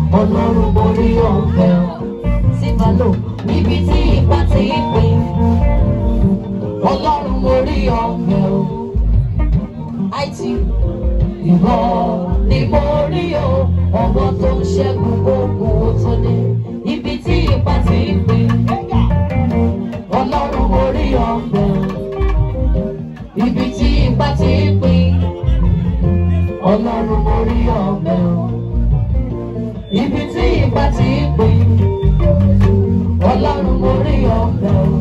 ọlọ́run mo rí ọ̀fẹ́ tí bá lò níbi tí ipa ti ń pè ọlọ́run mo rí ọ̀fẹ́ o àìtí ìwọ ni mo rí o ọwọ́ tó ń ṣẹ́gun gbogbo tó dé ibi tí ipa ti ń pè ọlọ́run mo rí ọ̀fẹ́ o ibi tí ipa ti ń pè ọlọ́run mo rí ọ̀fẹ́ o ibi tí ipa ti ń pè ọlọ́run mo rí ọ̀fẹ́ o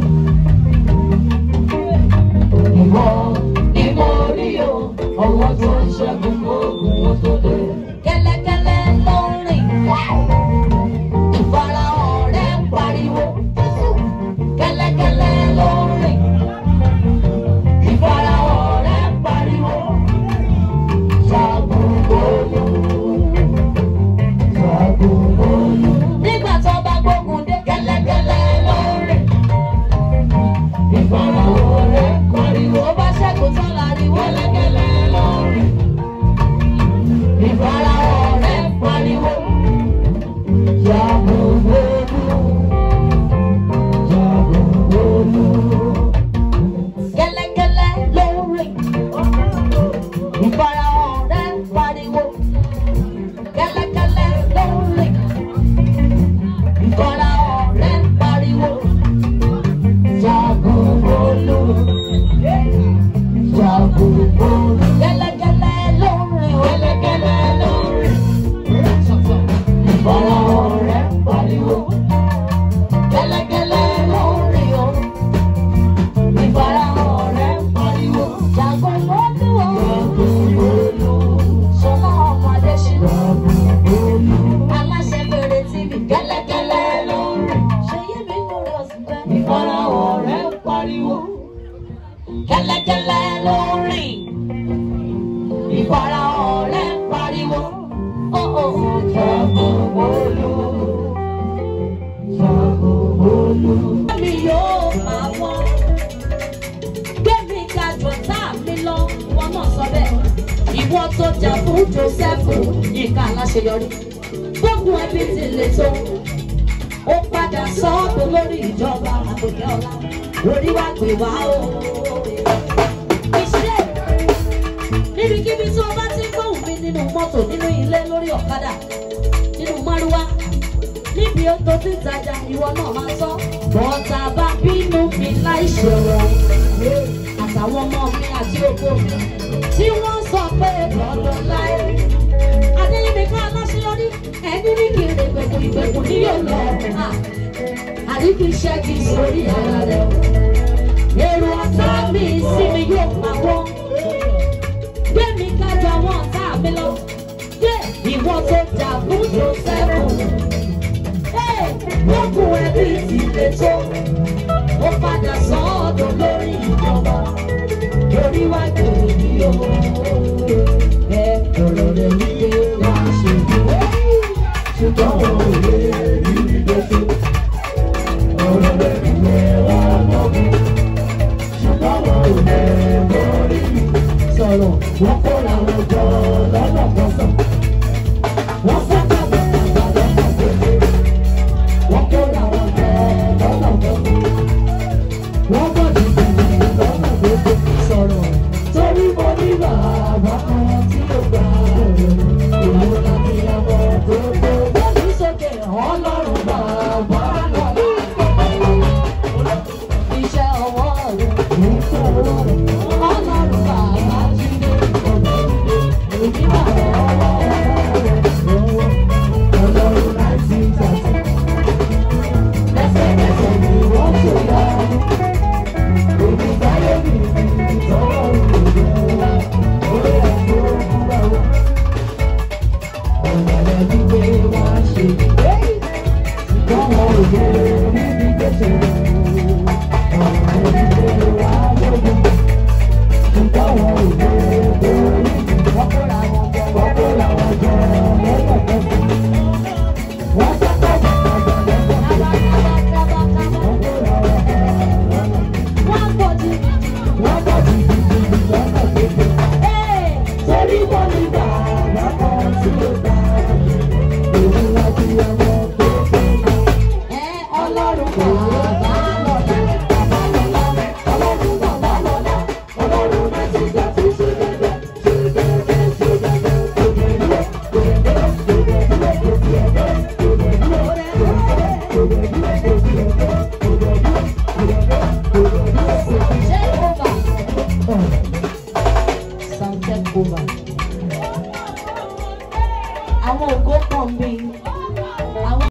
ìwọ ni mo rí o ọwọ́ tó ń ṣẹ́gun gbogbo wọn tó dé. kẹ́lẹ́kẹ́lẹ́ ló ń rìn ìfarahàn rẹ̀ ń pariwo kẹ́lẹ́kẹ́lẹ́ ló ń rìn ìfarahàn rẹ̀ ń pariwo ṣàgùn bọ́ọ̀lù ṣàgùn bọ́ọ̀lù. nígbà tó bá gbógun dé kẹ́lẹ́kẹ́lẹ́ ló ń rìn ìfarahàn rẹ̀ ń pariwo ó bá ṣẹ́gun tán láriwo kẹ́lẹ́kẹ́lẹ́ ló ń rìn ìfarahàn rẹ̀ ń pariwo ṣàgùn bọ́ọ̀lù ṣàgùn bọ́ọ̀lù. kẹ́lẹ́kẹ́lẹ́ ló ń rìn ìfarahàn rẹ̀ ń pariwo kẹ́lẹ́kẹ́lẹ́ ló ń rìn ìfarahàn rẹ̀ ń pariwo jagun olú jagun olú kẹ́lẹ́kẹ́lẹ́ ló ń rìn kẹ́lẹ́kẹ́lẹ́ ló ń rìn ìfarahàn rẹ̀ ń pariwo kẹ́lẹ́kẹ́lẹ́ ló ń rìn o ìfarahàn rẹ̀ ń pariwo jagun olú o jagun olú sọlá ọmọ adésínà aláṣẹ fèrè tv kẹ́lẹ́kẹ́lẹ́ ló ń rìn ṣèyí mi lórí ọ̀sìn bẹ́ẹ̀ ìfarahàn rẹ̀ ń pariwo kẹ́lẹ́kẹ́lẹ́ ló ń rìn ìfarahàn rẹ̀ ń pariwo ó ó jagun olú jagun olú. mi yóò máa wọ́n gbẹ̀mí ga jọ̀tá mi lọ wọn náà sọ bẹ́ẹ̀. ìwọ tó jà fún Jósẹ́fù yìí aláṣeyọrí gbogbo ẹbí ti lè tó ó padà sọ́ọ̀bù lórí ìjọba àtòkè ọ̀la orí wa gbé wá o. ìṣe níbikíbi tí o bá ti ń gbóhùn mi nínú mọ́tò nínú ilé lórí ọ̀kadà nínú márúwá níbi tó ti ń tajà ìwọ náà máa sọ. bọ́tà bá bínú mi láì ṣòro àtàwọn ọmọ mi àti oko mi tí wọ́n sọ pé lọ́dọ̀ láì. adéyẹmí ká aláṣeyọrí ẹni ní kí n lè gbẹ̀kùn ìgbẹ̀kùn ní yóò lọ. àdìkú iṣẹ́ kì í sórí ara rẹ̀ o. èrò ọ̀tá mi sí mi yóò máa wọ́. gbé mi kájọ àwọn ọ̀tá mi lọ. gbé ìwọ tó jà fún Jósẹ́fù. lókun ẹbí ti lè tó. ó padà sọ́ọ̀dọ̀ lórí ìjọba. lórí wá gbèrè ní o. ẹ ọ̀rọ̀ rẹ̀ wípé wá ṣe bí. ṣùgbọ́n wọn ò lè rí ìdókè. ọ̀rọ̀ rẹ̀ wípé wá mọ̀ bí. ṣùgbọ́n wọn ò lè borí. sọ̀rọ̀ wọ́n kó làwọn jọ lọ́nà kan sàn. wọ́n fẹ́ ká bẹ̀rẹ̀ lọ́nà kan péré. wọ́n kó làwọn jọ lọ́nà kan sàn. wọ́n bọ̀ dìbò lọ́nà gbogbo sọ̀rọ̀. torí mo ní bàbá kan tí ó gbà ìwọ láti ọmọ tó tó. wọ́n ní sókè ọlọ́run bàbá náà. Iṣẹ́ ọwọ́ rẹ̀ ní sọ̀rọ̀ ọlọ́run bàbá jíde ọ̀dọ̀ èmi bàbá ọwọ́ rẹ̀. sound check over. àwọn ògo pọ̀ ń bí